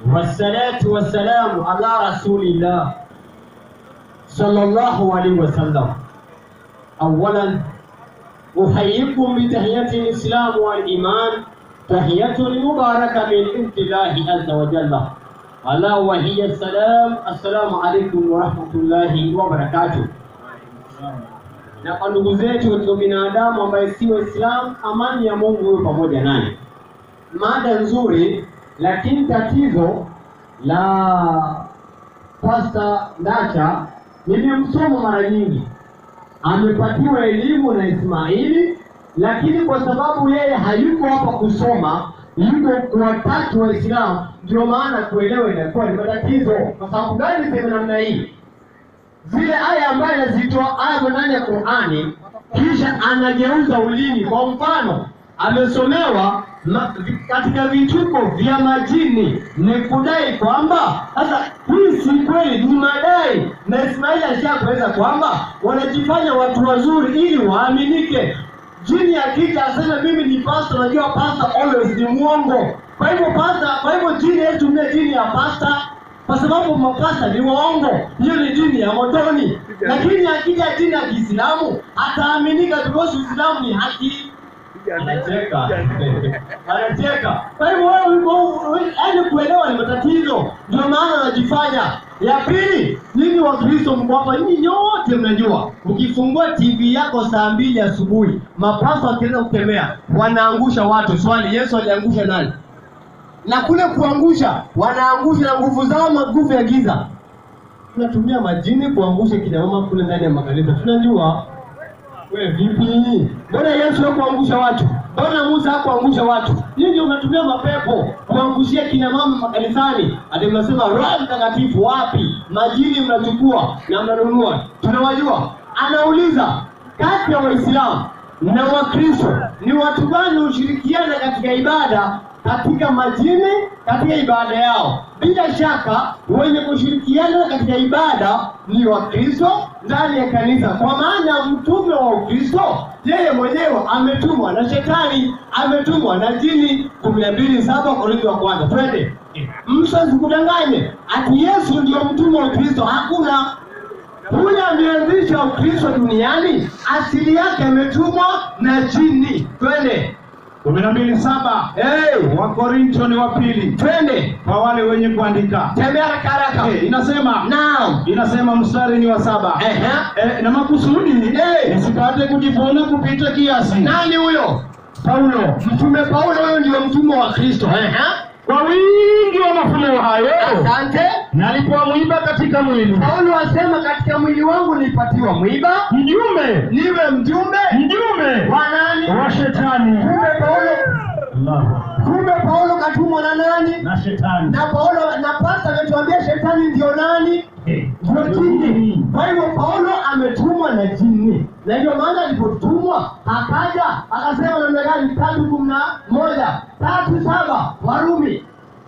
والصلاة والسلام على رسول الله صلى الله عليه وسلم أولا أحييكم بتحية الإسلام والإيمان تحية مباركة من عند الله عز وجل ألا وهي السلام السلام عليكم ورحمة الله وبركاته na kwa ndugu zetu katika binadamu ambaye si Waislamu, amani ya Mungu iwe pamoja naye. Mada nzuri, lakini tatizo la Pasta Ndacha nimemsoma mara nyingi, amepatiwa elimu na Ismaili, lakini kwa sababu yeye hayuko hapa kusoma, yuko kuwatatu Waislamu, ndio maana kuelewa inakuwa ni matatizo. Kwa sababu gani sema namna hii? zile aya ambayo anazitoa aya ndani ya Qur'ani, kisha anageuza ulimi. Kwa mfano, amesomewa ma, katika vituko vya majini, ni kudai kwamba sasa hii si kweli, ni madai, na Ismaili alishakueleza kwamba wanajifanya watu wazuri ili waaminike. Jini akija aseme mimi ni pastor, najua pastor always ni mwongo. Kwa hivyo pastor, kwa hivyo jini yetumie jini ya pastor kwa sababu mapasta ni waongo, hiyo ni dini ya motoni. Lakini akija dini ya Kiislamu ataaminika because Uislamu ni haki. Anacheka, anacheka. Kwa hivyo wewe, yaani kuelewa ni matatizo, ndio maana anajifanya. Ya pili, nyinyi Wakristo mko hapa, nyinyi nyote mnajua, ukifungua TV yako saa mbili asubuhi, mapasta wakianza kukemea, wanaangusha watu. Swali, Yesu aliangusha nani? na kule kuangusha wanaangusha na nguvu zao, maguvu ya giza. Tunatumia majini kuangusha kina mama kule ndani ya makanisa, tunajua. We vipi? Mbona Yesu hakuangusha watu? Mbona Musa hakuangusha watu? Nyinyi unatumia mapepo kuangushia kina mama makanisani, ati mnasema Roho Mtakatifu wapi? Majini mnachukua na mnanunua, tunawajua. Anauliza, kati ya Waislamu na Wakristo ni watu gani hushirikiana katika ibada katika majini katika ibada yao. Bila shaka wenye kushirikiana katika ibada ni Wakristo ndani ya kanisa, kwa maana mtume wa Ukristo yeye mwenyewe ametumwa na shetani, ametumwa na jini. kumi na mbili saba Korintho wa kwanza. Twende, mtu asikudanganye ati Yesu ndio mtume wa Ukristo. Hakuna huyo ameanzisha Ukristo duniani, asili yake ametumwa na jini. Twende kumi na mbili saba hey, Wakorinto ni wa pili twende kwa wale wenye kuandika tembea haraka haraka. Eh, inasema Naam. inasema mstari ni wa saba Ehe. Eh, na makusudi Eh. nisipate kujivuna kupita kiasi. Nani huyo? Paulo Mtume Paulo, huyo ndio mtume wa Kristo. Ehe. kwa wingi wa mafunuo hayo Asante. nalipomwiba katika mwili Paulo asema katika mwili wangu nilipatiwa mwiba mjumbe niwe mjumbe mjumbe wa nani? wa shetani Kumbe Paulo, Allahu. kumbe Paulo katumwa na nani? na shetani Na Paulo na pasta ametuambia shetani ndio nani? Eh, Ndio jini. Kwa hivyo Paulo ametumwa na jini, na ndio maana alipotumwa akaja akasema namna gani? tatu kumi na moja tatu saba Warumi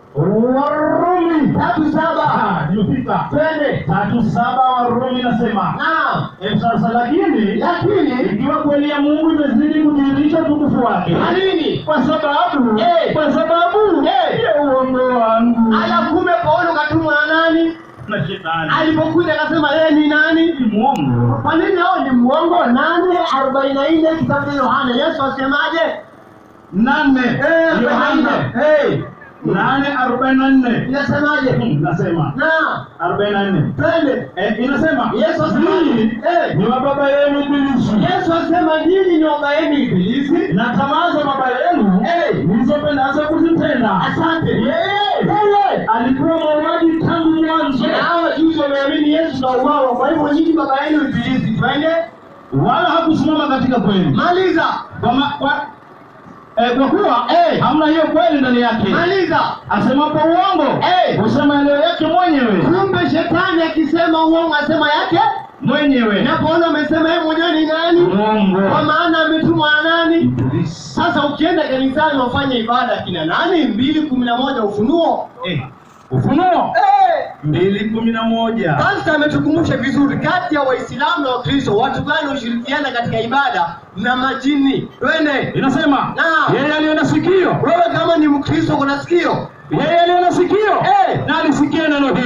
Warumi tatu saba Ah, nimefika twende. tatu saba Warumi nasema Naam, Eh, sasa lakini lakini ikiwa kweli ya Mungu imezidi kudhihirisha utukufu wake kwa nini kwa sababu Eh. kwa sababu Eh. ya uongo wangu ala, kumbe Paulo katumwa na nani? na shetani Alipokuja akasema yeye ni nani? ni mwongo Kwa nini hao ni mwongo? nane arobaini na nne kitabu cha Yohana, Yesu asemaje? nane Eh, Yohana Hey, nane arobaini na nne inasemaje? Hmm, nasema Na arobaini na nne twende. Eh, inasema Yesu asemaje? "Ninyi Eh, ni wa baba yenu Ibilisi Yesu asema nyinyi ni wabaeni Ibilisi. na tamaa za baba yenu Eh, mlizopendaza kuzitenda. asante. Yeye Wewe alikuwa muuaji tangu mwanzo, na hawa juzi wameamini Yesu na uwao, kwa hivyo nyinyi baba yenu Ibilisi. Twende, wala hakusimama katika kweli, maliza, kwa, ma, kwa, eh, kwa kuwa Eh. hamna hiyo kweli ndani yake. maliza. Asemapo uongo Eh. husema yaliyo yake mwenyewe Kumbe shetani akisema uongo asema yake, mwenyewe na Paulo amesema yeye mwenyewe ni nani? Kwa uongo. maana ametumwa na nani? Ibilisi. Sasa ukienda kanisani wafanye ibada kina nani? mbili kumi na moja Ufunuo. Eh, Ufunuo Eh, mbili kumi na moja. Pastor ametukumbusha vizuri, kati ya Waislamu na Wakristo watu gani hushirikiana katika ibada na majini? Twende. Inasema Naam. yeye aliye na sikio, Wewe kama ni Mkristo kuna sikio yeye aliye na sikio Eh.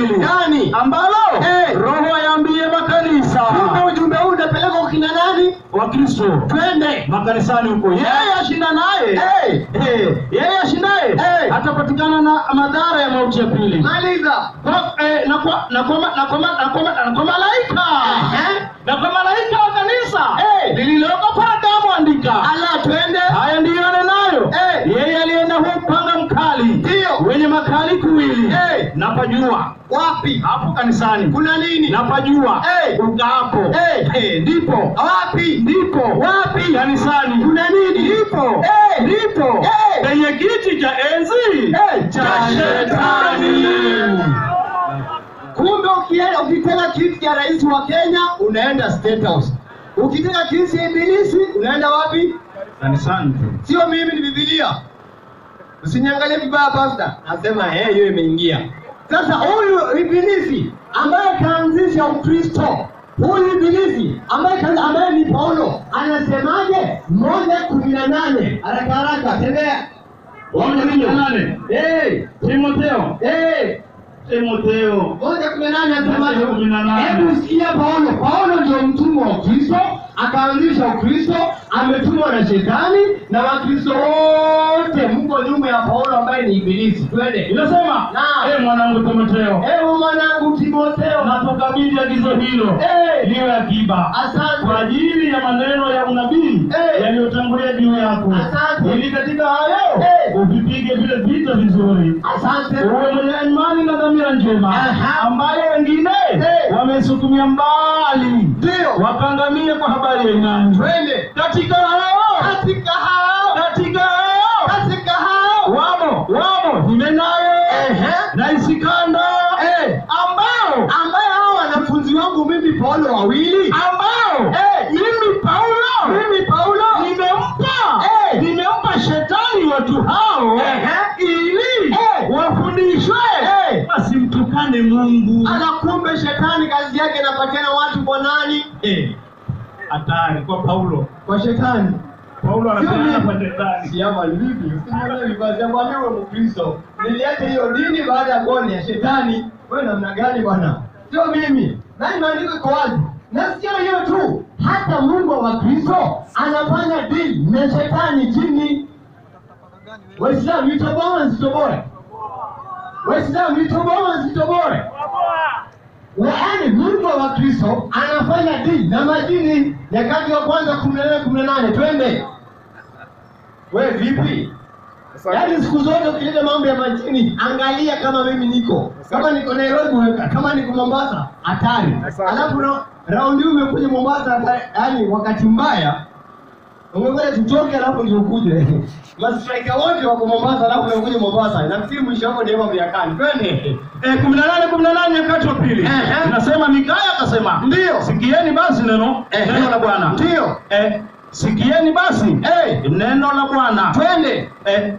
pili gani? ambalo Eh. Roho ayaambie makanisa Kumbe ujumbe huu utapelekwa kwa kina nani? wa Kristo Twende. makanisani huko. Yeye ashindanaye Eh. eh, yeye ashindaye Eh. atapatikana na madhara ya mauti ya pili Maliza. Kwa- eh, na kwa na kwa ma- na kwa ma- na kwa ma- na kwa malaika Ehe. na kwa malaika wa kanisa Eh. lililoko Pergamo andika Ala, twende. haya ndiyo anenayo Eh. yeye aliye na huu upanga mkali Ndiyo. wenye makali kuwili Eh. napajua Wapi? hapo kanisani Kuna nini? napajua Eh. ukaapo Eh. Eh, ndipo Wapi? ndipo Wapi? kanisani Kuna nini? ndipo Eh. ndipo Eh. penye kiti cha enzi Eh. cha Cha shetani Kumbe ukienda ukitaka kiti cha rais wa Kenya unaenda State House. Ukitaka kiti cha ibilisi unaenda wapi? kanisani tu Sio mimi, ni Biblia. Usiniangalie vibaya pastor. Nasema eh, hiyo imeingia. Sasa huyu ibilisi ambaye kaanzisha Ukristo, huyu ibilisi ambaye kaanza, ambaye ni Paulo anasemaje? moja kumi na nane haraka haraka, tembea. Moja kumi na nane. Eh, Timotheo eh, Timotheo moja kumi na nane anasemaje? Moja kumi na nane. Hebu sikia Paulo. Paulo ndio mtumwa wa Kristo, akaanzisha Ukristo, ametumwa na shetani, na Wakristo wote mko nyuma ya Paulo ambaye ni ibilisi. Twende. inasema Naam. eh mwanangu Timotheo Ewe mwanangu Timotheo, natukabidhi agizo hilo Eh. liwe akiba kwa asante. ajili ya maneno ya unabii Eh. yaliyotangulia juu yako Asante. ili katika hayo Eh. uvipige vile vita vizuri Asante. uwe mwenye imani na dhamira njema Aha. ambayo wengine Eh. wamesukumia mbali Ndio. wakangamie kwa habari ya imani Twende. katika hao Katika hao, katika hao katika hao. wamo wamo Himenayo Ehe. na Isikanda Eh. ambao Ambaye hao wanafunzi wangu mimi Paulo wawili. ambao Eh. mimi Paulo Mimi Paulo. nimempa Eh. nimempa shetani watu hao Ehe. ili Eh. wafundishwe Eh. wasimtukane Mungu. Ana kumbe shetani kazi yake inapatiana watu kwa nani? Eh, hatari kwa Paulo. Kwa shetani. Paulo Sio anapeana mimi. kwa shetani. Siama vipi? Usimwelewe vibaya. Siamwambia wewe Mkristo. Niliacha hiyo dini baada ya goli ya shetani. Wewe namna gani bwana? Sio mimi. Na maandiko iko wazi. Na sio hiyo tu. Hata Mungu wa Kristo anafanya deal na shetani chini. Waislamu nitoboe nsitoboe. Waislamu nitoboe nsitoboe. Yaani Mungu wa Kristo anafanya deal na majini. Nyakati wa kwanza 18 18 twende. We vipi? Yaani siku zote ukileta mambo ya majini, angalia kama mimi niko. Kama niko Nairobi weka, kama niko Mombasa, hatari. Alafu ra- raundi hii umekuja Mombasa, hata- yaani wakati mbaya. Ungekwenda tutoke alafu ndio ukuje. Mastrika wote wako Mombasa alafu umekuja Mombasa. Nafikiri mwisho wako ndio mambo ya kani. Twende. Eh, kumi na nane kumi na nane nyakati wa pili Ehe. inasema Mikaya akasema Ndio. sikieni basi neno Ehe. neno la Bwana Ndio. eh, sikieni basi Eh. neno la Bwana Twende. eh,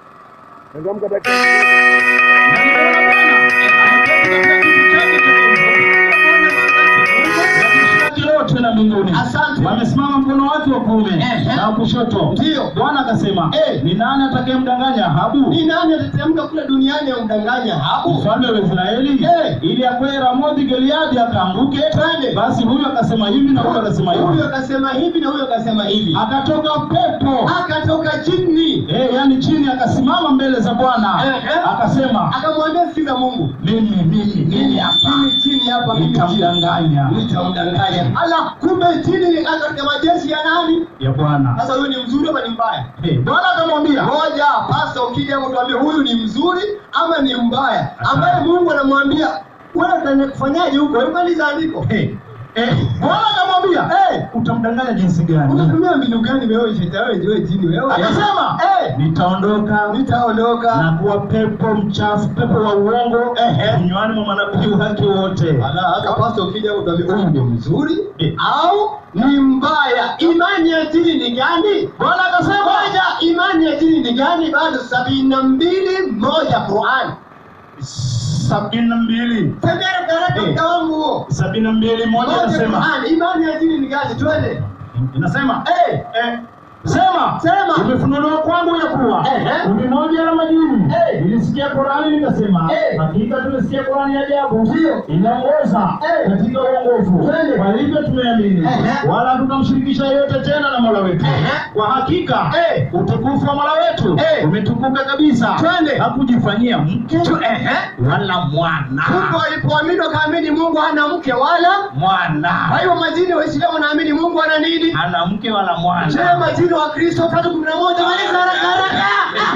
yote na mbinguni Asante. wamesimama mkono wake wa kuume Ehe. na wa kushoto Ndio. bwana akasema Eh. ni nani atakayemdanganya Ahabu Ni nani atatemka kule duniani amdanganya Ahabu? mfalme wa Israeli Eh. ili akwee Ramothi Gileadi akaanguke Twende. basi huyu akasema hivi na huyu akasema Huyu hivi akasema hivi na huyu akasema hivi. akatoka pepo Akatoka chini. eh, yani chini akasimama mbele za Bwana Ehe. akasema Akamwambia sikiza Mungu. mimi mimi mimi hapa Chini chini hapa mimi chini. nitamdanganya Nitamdanganya. Ala, kumbe chini ni katika majeshi ya nani? ya Bwana Sasa huyu ni mzuri ama ni mbaya? Eh, Bwana akamwambia Ngoja, pasta ukija hapo tuambie huyu ni mzuri ama ni mbaya. Ambaye Mungu anamwambia wewe utafanyaje huko? Hebu maliza andiko. eh, eh, Bwana akamwambia Eh, utamdanganya jinsi gani? unatumia mbinu gani wewe shetani wewe wewe jini wewe? Akasema eh, nitaondoka nitaondoka. na kuwa pepo mchafu, pepo wa uongo Ehe. vinywani mwa manabii wake wote. Ala, hata pasta ukija hapo tuambie huyu ni mzuri Eh. au ni mbaya. Imani ya dini ni gani? Bwana akasema Moja, imani ya dini ni gani? Bado sabini na mbili moja Qur'an. sabini na mbili Tembea haraka Eh. mta wangu huo. sabini na mbili moja Moja inasema Qur'an. Imani ya dini ni gani? Twende. inasema Eh, eh, Sema. Sema. Imefunuliwa kwangu ya kuwa Ehe. kundi moja la majini Eh. nilisikia Qurani nikasema, Eh. hakika tumesikia Qurani ya ajabu Ndio. inaongoza Eh. katika uongofu. Twende. Kwa hivyo tumeamini, Ehe. wala hatutamshirikisha yeyote tena na Mola wetu. Ehe. Kwa hakika Eh. utukufu wa Mola wetu Eh. umetukuka kabisa, Twende. hakujifanyia mke Tu- ehe. wala mwana Kumbe walipoamini wakaamini Mungu hana mke wala mwana kwa hiyo majini Waislamu wanaamini Mungu ana nini? hana mke wala mwana. Je, majini wa Kristo tatu kumi na moja maliza haraka haraka.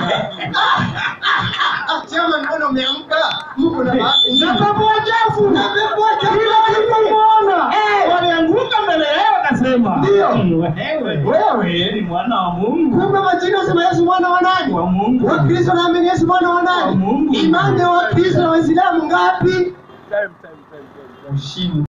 Ah, Chama, mbona umeamka? Mungu na bahati. Na pepo wachafu Na pepo wachafu. kila walipomwona Eh. walianguka mbele yao, wakasema Ndio. wewe wewe ni mwana wa Mungu Kumbe majini wasema Yesu mwana wa nani? wa Mungu Wakristo naamini Yesu mwana wa Wa nani? Mungu. Imani ya Wakristo na Waislamu ngapi? ushindi